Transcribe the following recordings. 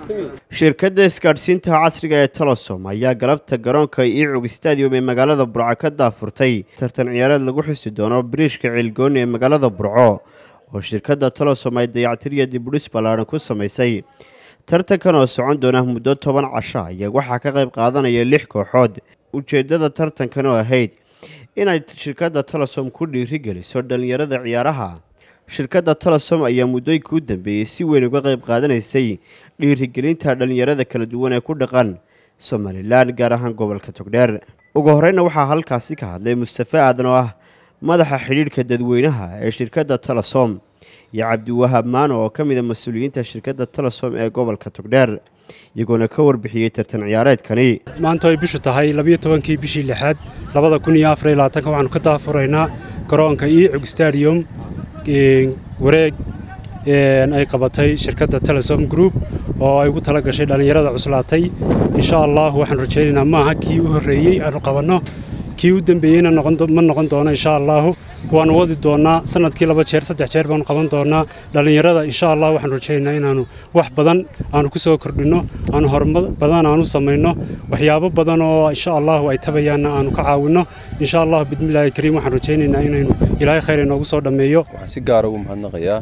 shirkadda isgaadhsiinta casriga ee telesom ayaa galabta garoonka iicug stadium ee magaalada burco ka daafurtay tartan ciyaareed lagu xusi doono biriishka ciilgooni ee magaalada burco oo shirkadda telesom ay dayactiriya dibudhis ballaadhan ku samaysay tartankan oo socon doona muddo toban casho ayaa waxaa ka qayb qaadanaya lix kooxood ujeeddada tartankan oo ahayd inay shirkadda telesom ku dhiirigeliso dhallinyarada ciyaaraha shirkadda telesom ayaa muddooyinkii u dambeeyey si weyn uga qayb qaadanaysay dhiirigelinta dhallinyarada kala duwan ee ku dhaqan somalilan gaar ahaan gobolka togdheer ugu horeyna waxaa halkaasi ka hadlay mustafe aadan oo ah madaxa xidhiidhka dadweynaha ee shirkadda telesom iyo cabdiwahaab maano oo ka mid a mas-uuliyiinta shirkadda telesom ee gobolka togdheer iyagoona ka warbixiyey tartan ciyaareedkani maanta ay bishu tahay labiyo tobankii bishii lixaad labada kun iyo afar iyo labaatanka waxaanu ka daafuraynaa garoonka iicug stadium wareeg ay qabatay shirkadda telesom group oo ay ugu tala gashay dhallinyarada cuslaatay insha allah waxaan rajaynaynaa maaha kii u horreeyey aanu qabanno kii u dembeeyeyna ma noqon doono insha allaahu waanu wadi doonnaa sanadkii laba jeer saddex jeer baanu qaban doonnaa dhallinyarada insha allah waxaan rajaynaynaa inaannu wax badan aanu ku soo kordhinno aanu horumar badan aanu samayno waxyaabo badan oo insha allahu ay tabayaanna aanu ka caawinno insha allahu bismillaahi kariim waxaan rajaynaynaa inaynu ilaahay khayr inoogu soo dhammeeyo waxaan si gaara ugu mahadnaqayaa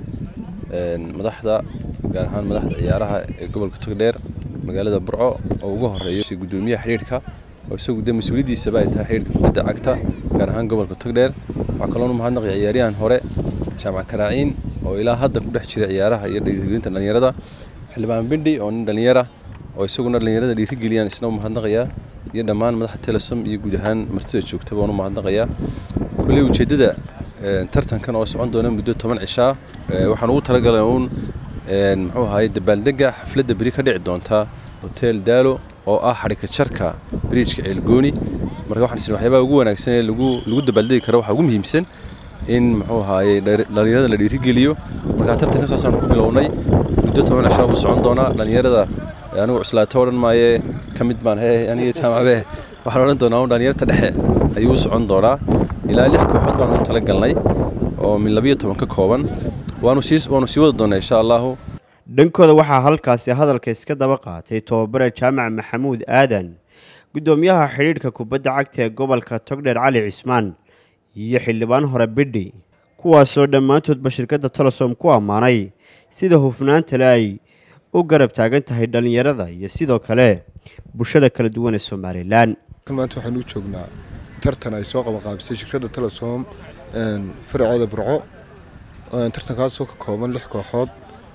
madaxda gaar ahaan madaxda ciyaaraha ee gobolka togdheer magaalada burco oo ugu horeeyo gudoomiyaha xidhiidhka oo isagu de mas-uuliyaddiisaba ay tahay xidhiidhka kubadda cagta gaar ahaan gobolka togdheer waxaa kaloonu mahadnaqaya ciyaaryahan hore jaamac karaaciin oo ilaa hadda ku dhex jira ciyaaraha iyo dhiirigelinta dhallinyarada xildhibaan bindhi oo nin dhallinyara oo isaguna dhallinyarada dhiirigeliyaan isna u mahadnaqayaa iyo dhammaan madaxda telesom iyo guud ahaan martida joogta baan u mahadnaqayaa kulley ujeeddada tartankan oo socon doona muddo toban cishaa waxaan ugu talagalay uun muxuu ahaye dabaaldega xafladda beri ka dhici doonta hotel daalo oo ah xadhika jarka biriijka ceelgooni marka waxaan isna waxyaabaha ugu wanaagsan ee lagu lagu dabaaldegi karo waxaa ugu muhiimsan in muxuu ahaaye dhallinyarada la dhiirigeliyo marka tartanka saasaan ku bilownay muddo toban cishaa buu socon doonaa dhallinyarada anigu cuslaato odhan maaye ka mid baan he aniga jaamacabe waxaan odhan doonaa un dhallinyarta dhexe ayuu u socon doonaa ilaa lix kooxood baan ugu talagalnay oo min labiyo toban ka kooban waanu sii waanu sii wadi doonaa insha allahu dhankooda waxaa halkaasi hadalka iska daba qaatay tobabare jaamac maxamuud aadan guddoomiyaha xidhiidhka kubadda cagta ee gobolka togdheer cali cismaan iyo xildhibaan hore bidhi kuwaasoo dhammaantoodba shirkadda telesom ku ammaanay sida hufnaantale ay u garab taagan tahay dhallinyarada iyo sidoo kale bulshada kala duwan ee somalilan maanta waxaan u joognaa tartan ay soo qabanqaabisay shirkadda telesom faraceeda burco tartankaasoo ka kooban lix kooxood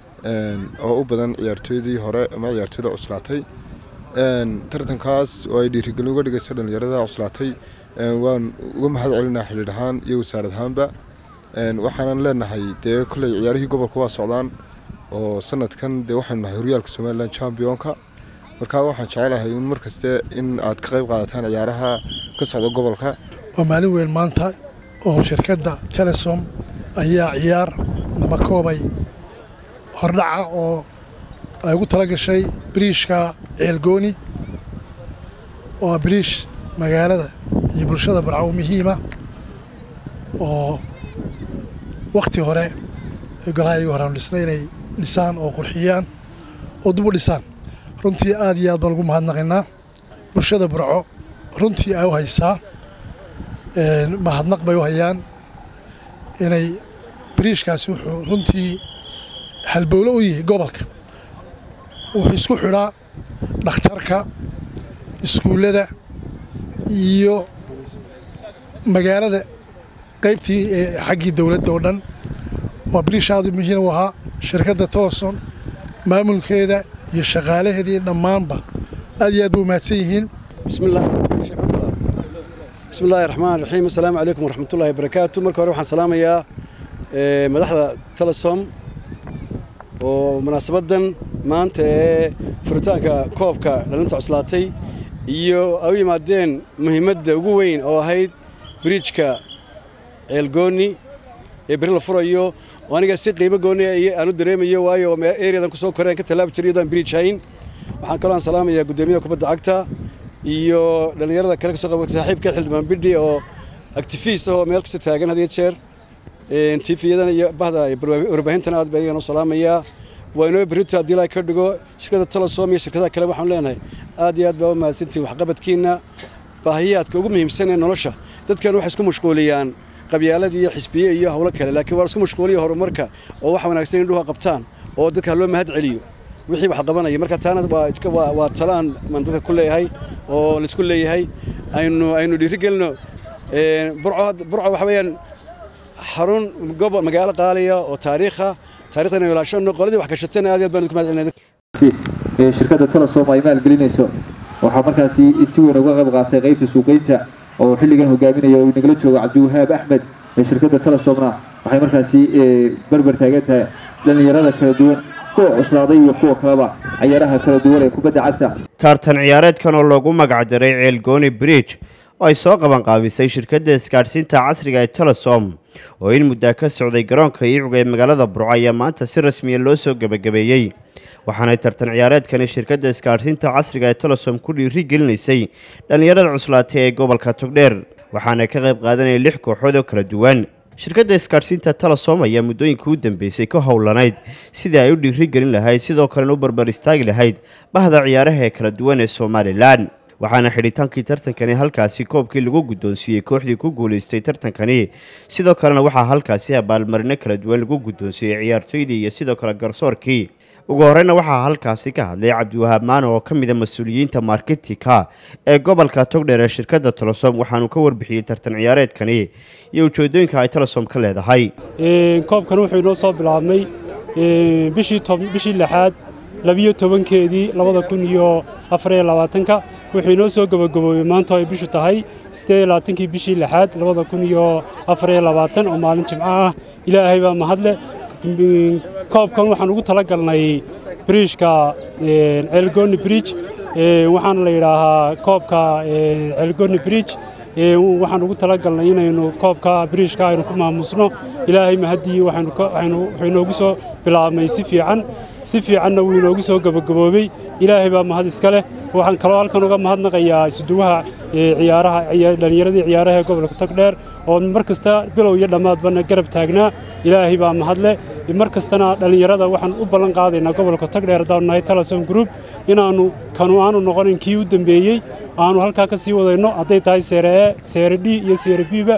oo u badan ciyaartooydii hore ama ciyaartooyda cuslaatay tartankaas oo ay dhiirigelin uga dhigaysa dhallinyarada cuslaatay waan uga mahad celinaa xidhiidh ahaan iyo wasaarad ahaanba waxaanan leenahay dee kolley ciyaarihii gobolka waa socdaan oo sanadkan dee waxaynu nahay horyaalka somalilan championka markaa waxaan jecelahay un mar kaste in aad ka qayb qaadataan ciyaaraha ka socda gobolka waa maalin weyn maanta oo shirkadda telesom ayaa ciyaar lama koobay hordhaca oo ay ugu tala gashay biriishka ceelgooni oo ah biriish magaalada iyo bulshada barcaw muhiima oo wakhti hore golaha iyagu horeanu dhisnay inay dhisaan oo qurxiyaan oo dib u dhisaan runtii aad iyo aad baan ugu mahadnaqaynaa bulshada burco runtii ay u haysaa mahadnaq bay u hayaan inay biriishkaasi wuxuu runtii halbowlo u yahay gobolka wuxuu isku xidhaa dhakhtarka iskuullada iyo magaalada qaybtii xaggii dowladda oo dhan waa biriish aad muhiim u ahaa shirkadda toloson maamulkeeda iyo shaqaalaheedii dhammaanba aad iyo aad ba umahadsan yihiin bismi illaahi raxmaan raxiim assalaamu calaykum waraxmatullahi wabarakaatu marka hore waxaan salaamayaa madaxda telesom oo munaasabaddan maanta ee furitaanka koobka dhalinta cuslaatay iyo ay u yimaadeen muhiimadda ugu weyn oo ahayd biriijka ceelgooni ee beri la furayo oo aniga si qiimo gooni aan u dareemayo waayo ereadan ku soo koreen ka tallaabi jiray iyadoo aan biriij hayn waxaan kaloo aan salaamayaa guddoomiyaha kubadda cagta iyo dhallinyarada kale ka soo qabatay saaxiibka xildhibaan bidhi oo actifiist ah oo meel kasta taagan had iyo jeer tifiyadana iyo bahda warbaahintana aad baa iyagan u salaamayaa waa inoo berrito haddii ilaahay ka dhigo shirkadda telesom iyo shirkadaha kale waxaan leenahay aad iyo aad baa u mahadsantihin waxqabadkiinna baahiyaadka ugu muhiimsan ee nolosha dadkan waxay isku mashquuliyaan qabyaalad iyo xisbiye iyo howlo kale laakiin waa isku mashquuliya horumarka oo wax wanaagsan indhuha qabtaan oo dadka loo mahad celiyo wixii wax qabanaya marka taana waa iska waa waa talaan man dadka ku leeyahay oo laisku leeyahay aynu aynu dhiirigelino burco burco waxa weeyaan xarun gobol magaalo qaaliya oo taariikha taariikhda inaynu ilaashano qoladii wax gashatana aad iyo aad baan idinku mahad celinaya shirkadda telesom ay maalgelinayso waxaa markaasi si weyn uga qayb qaatay qaybta suuqeynta oo xilligan hogaaminaya uu nagala joogo cabdiwahaab axmed ee shirkadda telesomna waxay markaasi berber taagan tahay dhallinyarada kala duwan kuwa cuslaaday iyo kuwa kaleba cayaaraha kala duwan ee kubadda cagta tartan ciyaareedkan oo loogu magac daray ceelgooni bridge oo ay soo qabanqaabisay shirkadda isgaadhsiinta casriga ee telesom oo in muddaa ka socday garoonka iicuga ee magaalada burco ayaa maanta si rasmiya loo soo gebagabeeyey waxaanay tartan ciyaareedkani shirkadda isgaadhsiinta casriga ee telesom ku dhiiri gelinaysay dhallinyarada cuslaatay ee gobolka togdheer waxaana ka qayb qaadanaya lix kooxood oo kala duwan shirkadda isgaadhsiinta telesom ayaa muddooyinkii u dambeysay ka howlanayd sidii ay u dhiiri gelin lahayd sidoo kalena u barbar istaagi lahayd bahda ciyaaraha ee kala duwan ee somalilan waxaana xidhitaankii tartankani halkaasi koobkii lagu guddoonsiiyey kooxdii ku guulaystay tartankani sidoo kalena waxaa halkaasi abaalmarino kala duwan lagu guddoonsiiyey ciyaartoydii iyo sidoo kale garsoorkii ugu horeyna waxaa halkaasi ka hadlay cabdiwahaab maano oo ka mida mas-uuliyiinta marketika ee gobolka togdheer ee shirkadda telesom waxaanu ka warbixiyey tartan ciyaareedkani iyo ujeedooyinka ay telesom ka leedahay koobkan wuxuu inoo soo bilaabmay bishii lixaad labiyo tobankeedii labada kun iyo afariyo labaatanka wuxuu inoo soo gabagaboobey maanta ay bishu tahay siddeed iyo labaatankii bishii lixaad labada kun iyo afariyo labaatan oo maalin jimco ah ilaahay baa mahadle koobkan waxaan ugu tala galnay bridgeka ceelgoni bridge waxaana la yidhaahaa koobka ceelgoni bridge waxaan ugu tala galnay inaynu koobka bridgeka aynu ku maamusno ilaahay mahaddii wuxuu inoogu soo bilaabmay si fiican si fiicanna wuu inoogu soo gebagaboobey ilaahay baa mahad iska leh waxaan kaloo halkan uga mahadnaqayaa isuduwaha ciyaaraha dhallinyaradii ciyaaraha ee gobolka togdheer oo mar kasta bilow iyo dhammaadbana garab taagnaa ilaahay baa mahadle mar kastana dhallinyarada waxaan u ballan qaadaynaa gobolka togdheer haddaanu nahay telesom group inaannu kanu aanu noqonin kii u dambeeyey aanu halkaa ka sii wadayno hadday tahay seere e seere d iyo seere biba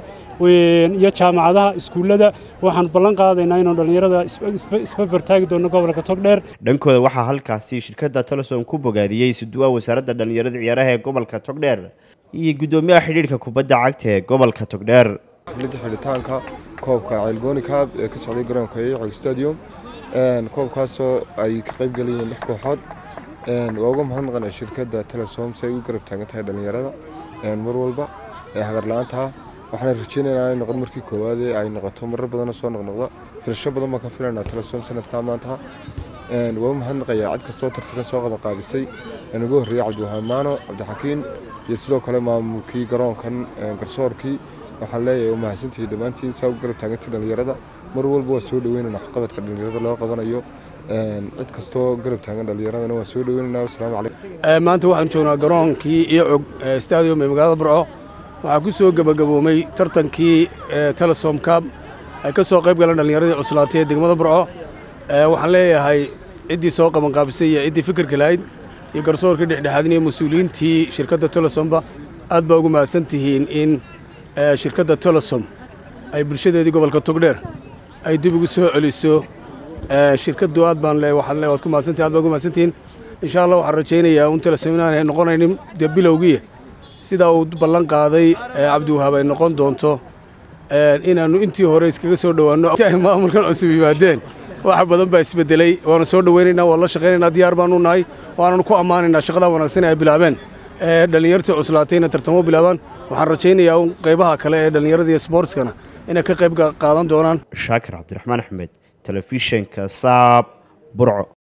iyo jaamacadaha iskuullada waxaan ballan qaadaynaa inaanu dhallinyarada isbarbartaagi doonno gobolka togdheer dhankooda waxaa halkaasi shirkadda telesom ku bogaadiyey isuduwaha wasaaradda dhallinyarada ciyaaraha ee gobolka togdheer iyo guddoomiyaha xidhiidhka kubadda cagta ee gobolka togdheer xafladda xidhitaanka koobka ceelgooni kaab ee ka socday garoonka iicog stadium koobkaasoo ay ka qayb galayeen lix kooxood waa uga mahadnaqana shirkadda telesom si ay u garab taagan tahay dhallinyarada mar walba ee hagarla-aantaha waxaana rajeynaynaa inay noqon markii koowaad ee ay noqoto marar badanoo soo noqnoqda filasho badan baan ka filaynaa telesom sanadkaa maanta waa u mahadnaqayaa cid kastoo tartanka soo qabanqaabisay ugu horreeyay cabdiwahaamaano cabdixakiin iyo sidoo kale maamulkii garoonkan garsoorkii waxaan leeyahay waa mahadsantihiin dhammaantiin saa u garab taagantay dhallinyarada mar walba waa soo dhaweynayna waxqabadka dhallinyarada loo qabanayo cid kastoo garab taagan dhallinyaradana waa soo dhaweynayna wasalaamu calaykum maanta waxaan joognaa garoonkii iocog stadium ee magaalada burco waxaa ku soo gebagaboomay tartankii telesom cab ay ka soo qayb galeen dhallinyaradii cuslaatay ee degmada burco waxaan leeyahay ciddii soo qabanqaabisay iyo ciddii fikirka lahayd iyo garsoorkii dhexdhexaadin iyo mas-uuliyiintii shirkadda telesomba aad baa ugu mahadsan tihiin in shirkadda telesom ay bulshadeedii gobolka togdheer ay dib ugu soo celiso shirkaddu aad baan le waxaan le waad ku mahadsantihin aad baa ugu mahadsantihiin insha allah waxaan rajaynayaa un telesom inaanay noqonaynin dee bilowgii sidaa uu ballan qaaday cabdiwahaab ay noqon doonto inaannu intii hore iskaga soo dhowaanno ay maamulkan cusub yimaadeen wax badan baa isbedelay waana soo dhowaynaynaa waan la shaqaynaynaa diyaar baanu nahay waananu ku ammaanaynaa shaqadaa wanaagsan ay bilaabeen dhallinyartii cuslaatayna tartamo bilaabaan waxaan rajaynayaa un qaybaha kale ee dhallinyarada iyo sboortskana inay ka qayb qaadan doonaan shaakir cabdiraxmaan axmed telefishinka saab burco